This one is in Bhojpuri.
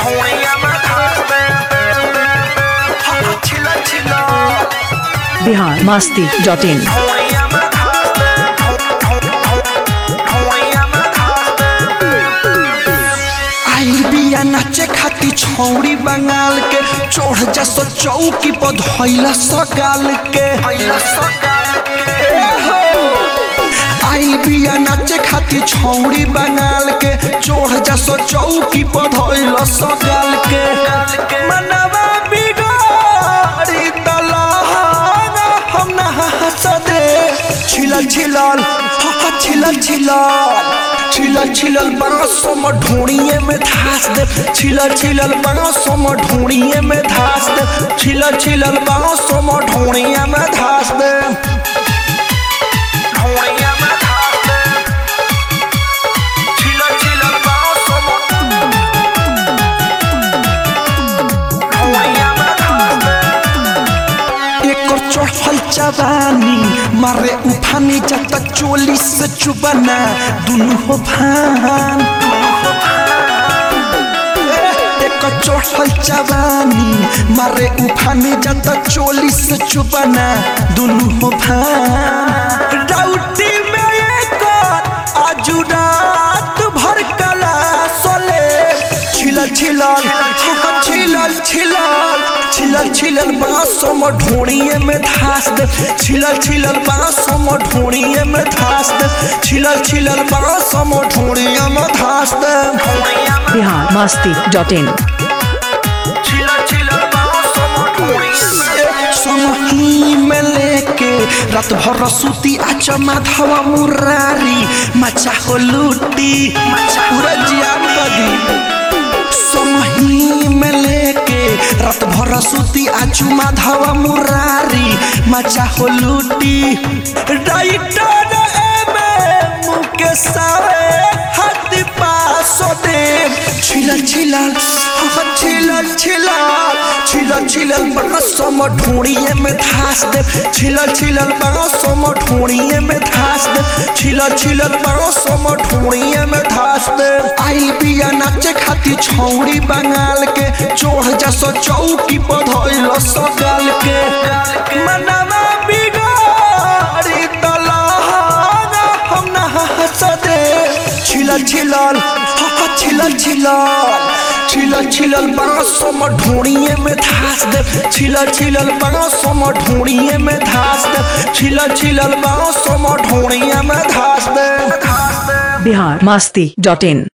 बिहार मास्ती डॉट इन आई बिया नाचे खाती छौड़ी बंगाल के चढ़ जा सो चौकी पर धैला सगाल के आई बिया नाचे खाती छौड़ी बंगाल के चढ़ जा सो चौकी पर धैला सगाल के मनवा बिगाड़ी तलहाना हम ना हंस दे छिलल छिलल हा हा छिलल छिलल छिलल छिलल बांसों में ढूंढिए में धास दे छिलल छिलल बांसों में ढूंढिए में धास दे छिलल छिलल बांसों में ढूंढिए में धास दे ढूंढिए में धास दे छिलल छिलल बांसों में ढूंढिए में धास दे एकर चढ़ल जवानी मारे उफानी जब तक चोली से चुबना दुनू हो भान एकर चढ़ल जवानी मारे उफानी जब तक चोली से चुबना दुनू हो भान राउटी में एकर आजू रात भर कला सोले छिलल छिलल हाँ, छिलल छिलल छिलल छिलल बांसों में ढूंढिए में धास दे छिलल छिलल बांसों में ढूंढिए में धास दे छिलल छिलल बांसों में ढूंढिए में धास दे बिहार मास्ती डॉट इन समही में लेके रात भर सूती आच माधवा मुरारी मचा हो लूटी पूरा जियान बदी समही में लेके रात भर सूती आचू माधवा मुरारी मचा हो लूटी राइटर एमे मुके सावे हाथ पासो दे छिलल छिलल हाँ छिलल छिलल छिलल छिलल बांसों में ढूंढिए में धास दे छिलल छिलल बांसों में ढूंढिए में धास दे छिलल छिलल बांसों में ढूंढिए में धास दे आई बिया नाचे खाती छौड़ी बंगाल के चोढ़ जा सो चौकी पर धइल सगाल के मनवा बिगाड़ी तलहाना हम ना हंस दे छिलल छिलल हा हा छिलल छिलल छिलल छिलल बांसों में ढूंढिए में धास दे छिलल छिलल बांसों में ढूंढिए में धास दे छिलल छिलल बांसों में ढूंढिए में धास दे बिहार मास्ती डॉट इन